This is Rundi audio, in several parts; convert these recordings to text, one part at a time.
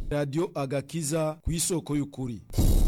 radiyo agakiza ku isoko y'ukuri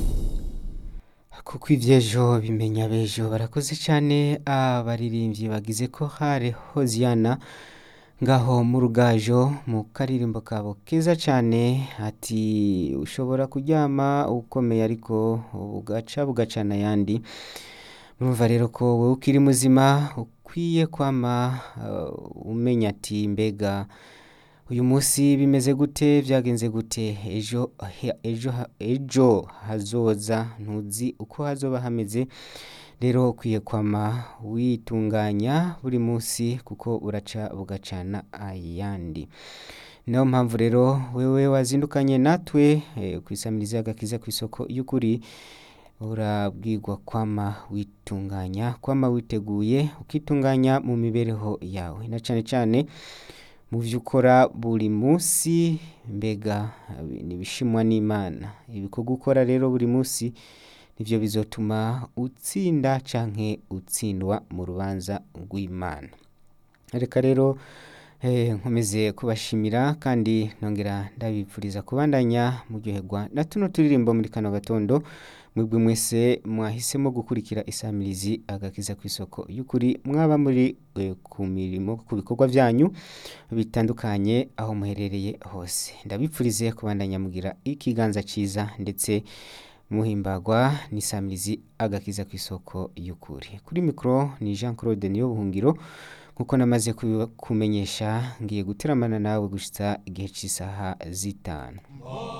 kuko iby'ejo bimenya b'ejo barakoze cyane abaririmbyi bagize ko hare hoziyana ngaho mu rugajo mu karirimbo kabo keza cyane ati ushobora kuryama ukomeye ariko bugaca bugacana ayandi murumva rero ko wowe ukiri muzima ukwiye kwama uh, umenya ati mbega uyu munsi bimeze gute byagenze gute ejo he- ejo ha- ejo hazoza ntuzi uko hazoba hameze rero ukwiye kwama witunganya buri munsi kuko uraca bugacana ayandi niyo mpamvu rero wewe wazindukanye natwe eh, ku isamiriza y'agakiza ku isoko y'ukuri urabwirwa kwama witunganya kwama witeguye ukitunganya mu mibereho yawe na cyane cyane mu byo ukora buri munsi mbega eh, nibishimwa n'imana ibikorwa ukora rero buri munsi nibyo bizotuma utsinda canke utsindwa mu rubanza rw'imana reka rero eh, nkomeze kubashimira kandi nongera ndabipfuriza kubandanya muryoherwa na tuno turirimbo muri kano gatondo mwebwe mwese mwahisemo gukurikira isamirizi agakiza ku isoko y'ukuri mwaba muri eh, ku mirimo ku bikorwa byanyu bitandukanye aho muherereye hose ndabipfurize kubandanya mugira ikiganza cyiza ndetse muhimbagwa n'isamirizi agakiza ku isoko y'ukuri kuri mikoro ni jean claude niyo buhungiro nkuko namaze kubi- kumenyesha ngiye guteramana nawe gushitsa igihe cy'isaha zitanu